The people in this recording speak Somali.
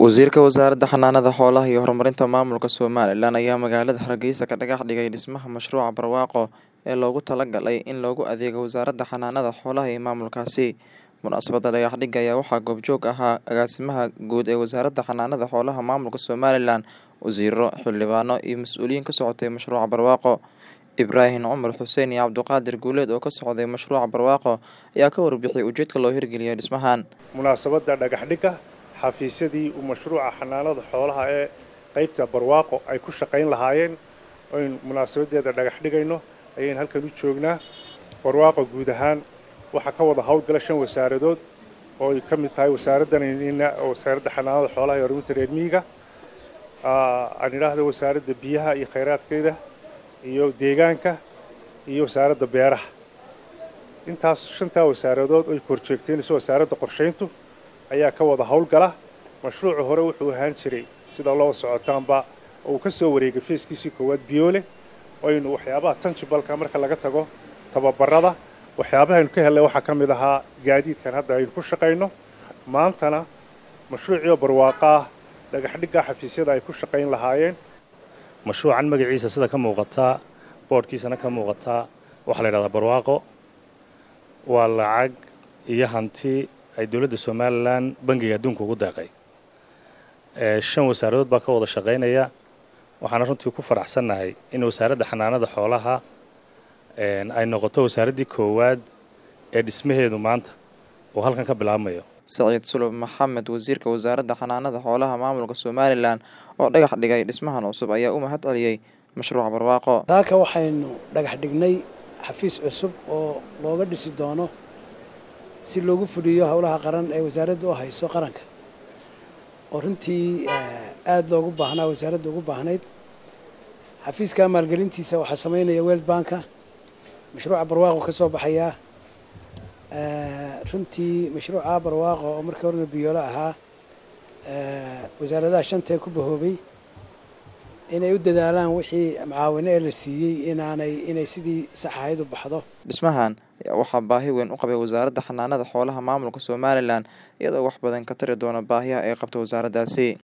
Wasiirka Wasaaradda Xanaanada Xoolaha iyo Horumarinta Maamulka Somalilan ayaa magaalada Hargeysa ka dhagax dhigay dhismaha mashruuca barwaaqo ee loogu talagalay in loogu adeego Wasaaradda Xanaanada Xoolaha ee maamulkaasi. Munaasabadda dhagax dhigga ayaa waxaa goobjoog ahaa agaasimaha guud ee Wasaaradda Xanaanada Xoolaha Maamulka Somalilan, wasiirro, xildhibaano iyo mas'uuliyiin ka socotay mashruuca barwaaqo. Ibraahim Cumar Xuseen iyo Cabdiqaadir Guuleed oo ka socday mashruuca barwaaqo ayaa ka warbixiyay ujeedka loo hirgeliyay dhismahan. munaasabadda dhagax dhigga xafiisyadii uu mashruuca xanaanada xoolaha ee qaybta barwaaqo ay ku shaqayn lahaayeen aynu munaasabadeeda dhagax dhigayno ayaynu halkan u joognaa barwaaqo guud ahaan waxaa ka wada howlgala shan wasaaradood oo ay ka mid tahay wasaaraddanina wasaaradda xanaanada xoolaha iyo horumarinta reer miyiga aan idhaahdo wasaaradda biyaha iyo khayraadkeeda iyo deegaanka iyo wasaaradda beeraha intaas shantaa wasaaradood ay korjeegteenayso wasaaradda qorshayntu ayaa ka wada howlgala mashruucu hore wuxuu ahaan jiray sida loo socotaanba uu ka soo wareegay feeskiisii koowaad biyoole aynu waxyaabaha tanjibalka marka laga tago tababarada waxyaabahaynu ka hellay waxaa ka mid ahaa gaadiidkan hadda aynu ku shaqayno maantana mashruuciio barwaaqa ah dhagaxdhigga xafiisyada ay ku shaqayn lahaayeen mashruucan magaciisa sida ka muuqataa boodhkiisana ka muuqataa waxaa la yidhahdaa barwaaqo waa lacag iyo hanti ay dowladda somalilan bangiga adduunka ugu deeqay shan wasaaradood baa ka wada shaqaynaya waxaana runtii ku faraxsannahay in wasaaradda xanaanada xoolaha ay noqoto wasaaraddii koowaad ee dhismaheedu maanta uu halkan ka bilaabmayo Saciid Sulub Maxamed wasiirka wasaaradda xanaanada xoolaha maamulka Somalilan oo dhagax dhigay dhismahan cusub ayaa u mahad celiyay mashruuca barwaaqo. taaka waxaynu dhagax dhignay xafiis cusub oo looga dhisi doono si loogu fuliyo howlaha qaran ee wasaaradda u hayso qaranka oo runtii aada loogu baahnaa wasaaradda ugu baahnayd xafiiska maalgelintiisa waxaa samaynaya world banka mashruuca barwaaqo ka soo baxayaa runtii mashruuca barwaaqo oo markii horena biyoolo ahaa wasaaradaha shantee ku bahoobay inay u dadaalaan wixii macaawino ee la siiyey inaanay inay sidii sax ahayd u baxdo Dhismahan ayaa waxaa baahi weyn u qabay Wasaaradda Xanaanada Xoolaha Maamulka Somalilan iyadoo wax badan ka tari doona baahiyaha ay qabto wasaaraddaasi.